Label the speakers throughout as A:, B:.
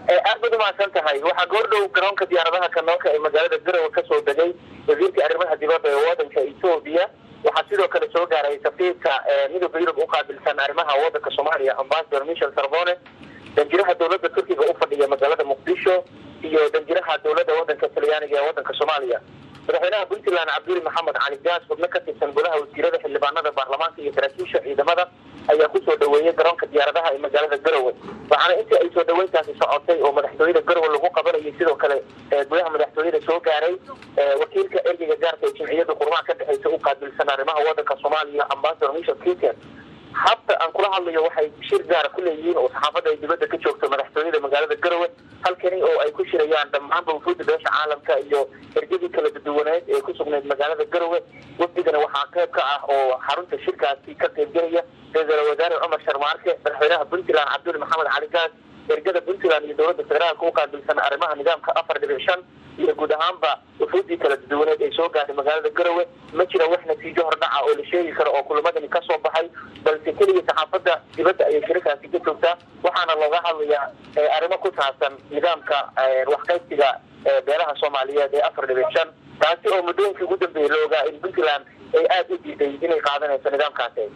A: aad baad umahadsan tahay waxaa goordhow garoonka diyaaradaha kanoonka ee magaalada garowe kasoo degay wasiirka arrimaha dibadda ee wadanka etoobiya waxaa sidoo kale soo gaaray safiirka midooda yurub uqaabilsan arrimaha wadanka soomaaliya ambasador michel sarbone danjiraha dowladda turkiga u fadhiya magaalada muqdisho iyo danjiraha dowladda wadanka talyaaniga ee wadanka soomaaliya madaxweynaha puntland cabduli maxamed cali gaas xubno ka tirsan golaha wasiirada xildhibaanada baarlamaanka iyo saraakiisha ciidamada ayaa kusoo dhaweeyey garoonka diyaaradaha ee magaalada garowe waxaana intii ay soo dhaweyntaasi socotay oo madaxtooyada garowe lagu qabanayay sidoo kale gudaha madaxtooyada soo gaaray wakiilka ergeyga gaarka ee jimciyada qurmaha ka dhexeysa u qaabilsan arrimaha wadanka soomaaliya ambasador michel kiken habta aan kula hadlayo waxay shir gaara ku leeyihiin oo saxaafadda ay dibadda ka joogto madaxtooyada magaalada garowe halkani oo ay ku shirayaan dhammaanba wufuudda beesha caalamka iyo ergadii kala duwaneed ee ku sugnayd magaalada garowe wafdigana waxaa qayb ka ah oo xarunta shirkaasi ka qaybgelaya ra-iisul wasaare cumar sharmaarke madaxweynaha puntland cabduli maxamed cali gaas ergada puntland iyo dowladda federaalka u qaabilsan arrimaha nidaamka afar dhibic shan iyo guud ahaanba wufuuddii kala duwaneed ay soo gaadhay magaalada garowe ma jira wax natiijo hordhaca oo la sheegi karo oo kulamadani kasoo baxay balse keliya saxaafadda dibadda ayay shirikaasi ka joogtaa waxaana looga hadlayaa arrimo ku saabsan nidaamka waxqaybsiga beelaha soomaaliyeed ee afar dhibic shan taasi oo muddooyinkii ugu dambeeyay la ogaa in puntland ay aada u diiday inay qaadanayso nidaamkaasi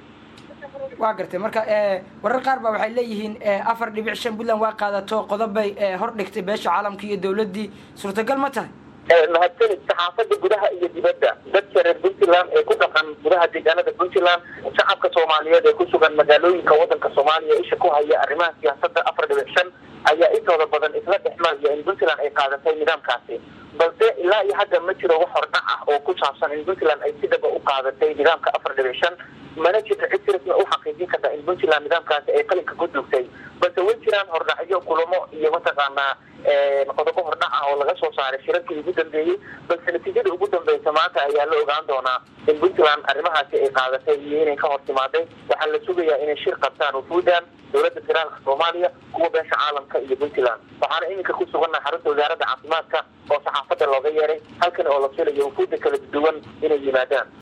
B: waa gartay marka warar qaar ba waxay leeyihiin afar dhibic shan puntland waa qaadato qodobbay hor dhigtay beesha caalamka iyo dowladdii suurtagal ma tahay
A: mahadsanid saxaafadda gudaha iyo dibadda dadka reer puntland ee ku dhaqan gudaha deegaanada puntland shacabka soomaaliyeed ee ku sugan magaalooyinka wadanka soomaaliya isha ku haya arrimaha siyaasadda afar dhibic shan ayaa intooda badan isla dhexmaraya in puntland ay qaadatay nidaamkaasi balse ilaa iyo hadda ma jiro wax hordhac ah oo ku saabsan in puntland ay si dhaba u qaadatay nidaamka afar dhibic shan mana jirto cid si rasmi u xaqiijin karta in puntland nidaamkaasi ay qalinka ku duugtay balse way jiraan hordhacyo kulamo iyo mataqaanaa qodobo hordhac ah oo laga soo saaray shirarkii ugu dambeeyey balse natiijada ugu dambeysa maanta ayaa la ogaan doonaa in puntland arrimahaasi ay qaadatay iyo inay ka hor timaaday waxaa la sugayaa inay shir qabtaan wufuudan dowladda federaalka soomaaliya kuwa beesha caalamka iyo puntland waxaana iminka ku sugannaha xarunta wasaaradda caafimaadka oo saxaafadda looga yeeray halkan oo la filayo wufuudda kala duwan inay yimaadaan